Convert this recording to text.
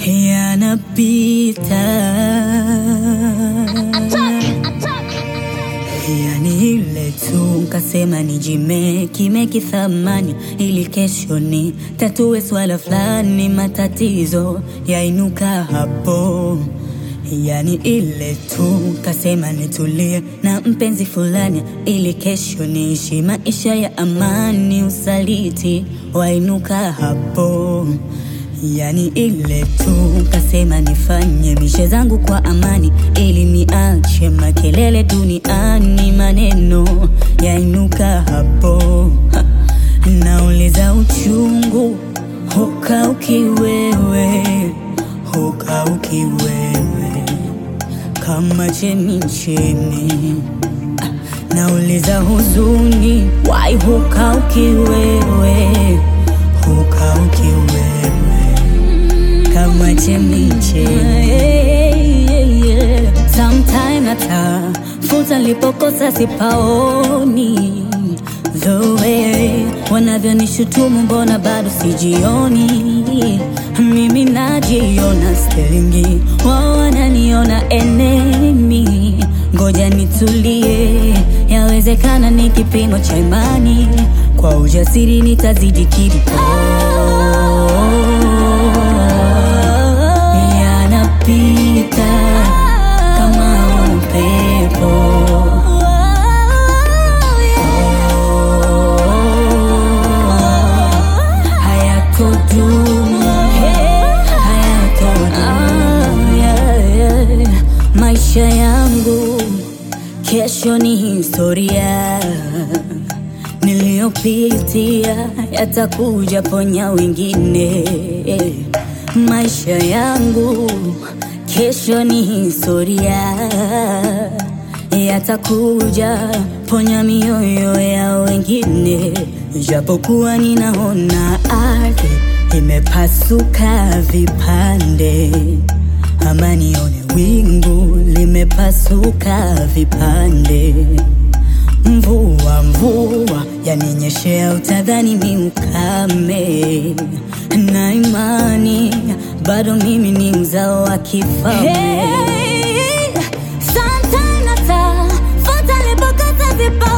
yanapita, yani ile tu kasema nijimeki meki thamani ili kesho ni tatue swala fulani, matatizo yainuka hapo Yani ile tu kasema nitulie na mpenzi fulani ili kesho niishi maisha ya amani, usaliti wainuka hapo. Yani ile tu kasema nifanye mishe zangu kwa amani ili niache makelele duniani, maneno yainuka hapo. Ha, nauliza uchungu hukauki wewe, hukauki wewe kama chemichemi. Ah, Nauliza huzuni wai hukauki wewe, hukauki wewe kama chemichemi. Sometime natafuta lipokosa sipaoni the way wanavyonishutumu, mbona bado sijioni? Mimi najiona sterlingi, wao wananiona enemy. Ngoja nitulie, yawezekana ni kipimo cha imani, kwa ujasiri nitazidi kiliko yanapita kama upepo hayatodumu, hayatodumu. Yeah, yeah. Maisha yangu kesho ni historia, niliyopitia yatakuja ponya wengine. Maisha yangu kesho ni historia, yatakuja ponya mioyo ya wengine. Japokuwa ninaona ardhi imepasuka vipande, ama nione wingu limepasuka vipande. Mvua mvua yaninyeshea, utadhani ni ukame, na imani bado mimi ni mzao wa kifalme. Hey, sometimes natafuta lipokosa sipa